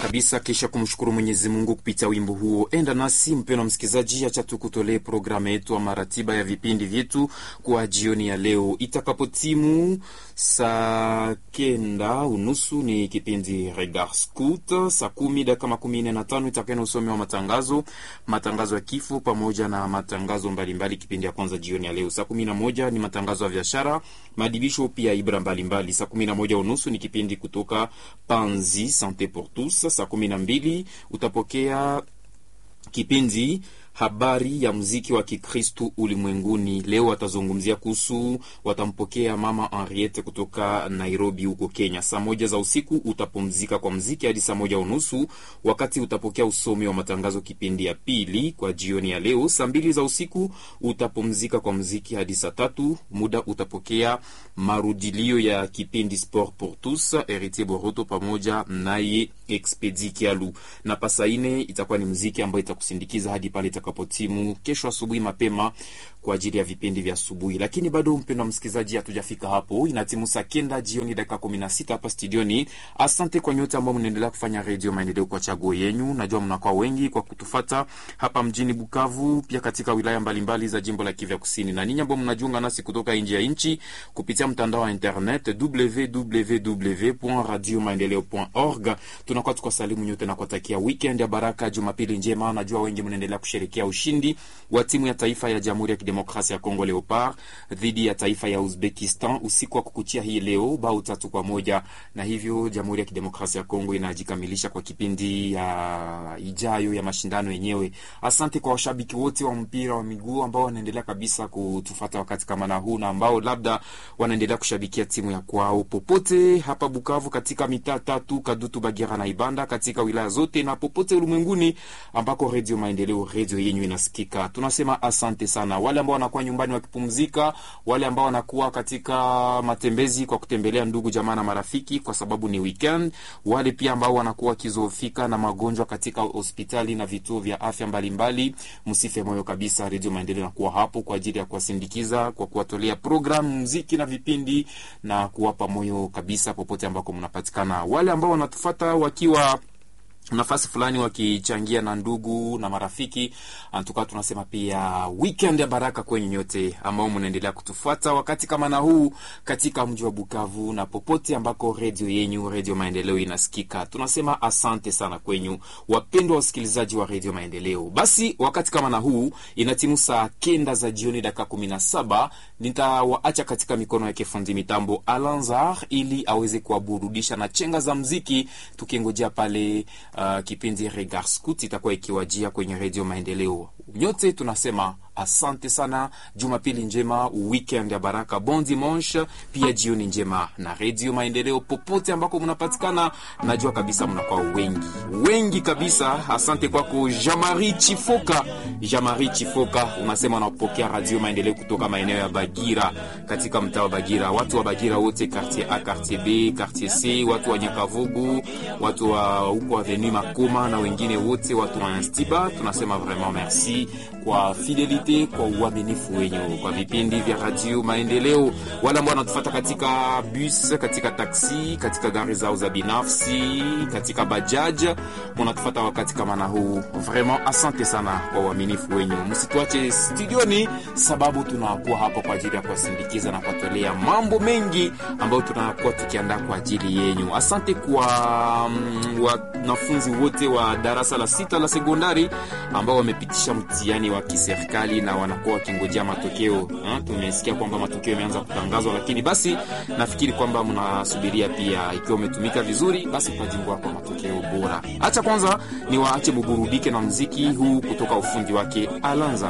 kabisa, kisha kumshukuru Mwenyezi Mungu kupitia wimbo huo. Enda nasi mpendwa msikilizaji, acha tukutolee programu yetu ama ratiba ya vipindi vyetu kwa jioni ya leo. Itakapotimu saa kenda unusu ni kipindi Regard Scout, saa kumi dakika makumi nne na tano itakuwa na usomi wa matangazo, matangazo ya kifo pamoja na matangazo mbalimbali. Kipindi ya kwanza jioni ya leo saa kumi na moja ni matangazo ya biashara, madibisho pia ibra mbalimbali. Saa kumi na moja unusu ni kipindi kutoka Panzi Sante pour tous. Saa kumi na mbili utapokea kipindi habari ya muziki wa Kikristu ulimwenguni. Leo watazungumzia kuhusu, watampokea mama Henriette kutoka Nairobi huko Kenya. Saa moja za usiku utapumzika kwa muziki hadi saa moja unusu, wakati utapokea usomi wa matangazo kipindi ya pili kwa jioni ya leo. Saa mbili za usiku utapumzika kwa muziki hadi saa tatu, muda utapokea marudilio ya kipindi Sport pour tous, Heritier Boroto pamoja naye Expedi Kialu, na pasa ine itakuwa ni muziki ambayo itakusindikiza hadi pale itakapotimu kesho asubuhi mapema kwa ajili ya vipindi vya asubuhi. Lakini bado mpendwa msikilizaji, hatujafika hapo, inatimu saa kenda jioni dakika kumi na sita hapa studioni. Asante kwa nyote ambao mnaendelea kufanya redio Maendeleo kwa chaguo yenyu. Najua mnakuwa wengi kwa kutufata hapa mjini Bukavu, pia katika wilaya mbalimbali za jimbo la Kivu Kusini, na ninyi ambao mnajiunga nasi kutoka nje ya nchi kupitia mtandao wa internet www.radiomaendeleo.org. Tunakuwa tukasalimu nyote na kuwatakia weekend ya baraka, jumapili njema. Najua wengi mnaendelea kusherekea ushindi wa timu ya taifa ya Jamhuri ya Kidemokrasia ya Kongo Leopard dhidi ya taifa ya Uzbekistan usiku wa kukuchia hii leo bao tatu kwa moja, na hivyo Jamhuri ya Kidemokrasia ya Kongo inajikamilisha kwa kipindi ya ijayo ya mashindano yenyewe. Asante kwa washabiki wote wa mpira wa miguu ambao wanaendelea kabisa kutufata wakati kama na huu, na ambao labda wanaendelea kushabikia timu ya kwao popote hapa Bukavu, katika mitaa tatu Kadutu, Bagira na Ibanda, katika wilaya zote na popote ulimwenguni ambako Redio Maendeleo, redio yenyu inasikika. Tunasema asante sana wale ambao wanakuwa nyumbani wakipumzika, wale ambao wanakuwa katika matembezi kwa kutembelea ndugu jamaa na marafiki kwa sababu ni weekend, wale pia ambao wanakuwa wakizofika na magonjwa katika hospitali na vituo vya afya mbalimbali, msife moyo kabisa. Redio Maendeleo nakuwa hapo kwa ajili ya kuwasindikiza kwa kuwatolea programu, muziki na vipindi na kuwapa moyo kabisa popote ambako mnapatikana. Wale ambao wanatufata wakiwa nafasi fulani wakichangia na ndugu na marafiki, tukawa tunasema pia weekend ya baraka kwenye nyote ambao mnaendelea kutufuata wakati kama na huu katika mji wa Bukavu na popote ambako redio yenyu Redio Maendeleo inasikika. Tunasema asante sana kwenyu wapendwa wasikilizaji wa Redio Maendeleo. Basi wakati kama na huu inatimu saa kenda za jioni dakika kumi na saba nitawaacha katika mikono yake fundi mitambo Alanzar ili aweze kuwaburudisha na chenga za mziki tukingojea pale Uh, kipindi Regard Scout itakuwa ikiwajia kwenye Redio Maendeleo. Nyote tunasema asante sana, jumapili njema, weekend ya baraka, bon dimanche, pia jioni njema na Redio Maendeleo popote ambako mnapatikana. Najua kabisa mnakuwa wengi wengi kabisa. Asante kwako Jamari Chifoka, Jamari Chifoka, unasema unapokea Radio Maendeleo kutoka maeneo ya Bagira, katika mtaa wa Bagira. Watu wa Bagira wote, quartier A, quartier B, quartier C, watu wa Nyakavugu, watu wa huko avenue Makoma na wengine wote, watu wa Instiba, tunasema vraiment merci kwa fidelite, kwa uaminifu wenyu kwa vipindi vya Radio Maendeleo. Wale ambao wanatufuata katika bus, katika taksi, katika gari zao za binafsi, katika bajaj, mnatufuata wakati kama na huu, vraiment asante sana kwa uaminifu wenyu. Msituache studioni, sababu tunakuwa hapa kwa ajili ya kuwasindikiza na kuwatolea mambo mengi ambayo tunakuwa tukiandaa kwa ajili yenyu. Asante kwa mm, wanafunzi wote wa darasa la sita la sekondari ambao wamepitisha mtihani wa kiserikali na wanakuwa wakingojea matokeo. Tumesikia kwamba matokeo yameanza kutangazwa, lakini basi nafikiri kwamba mnasubiria pia, ikiwa umetumika vizuri, basi tutajingua kwa matokeo bora. Acha kwanza ni waache muburudike na mziki huu kutoka ufundi wake Alanza.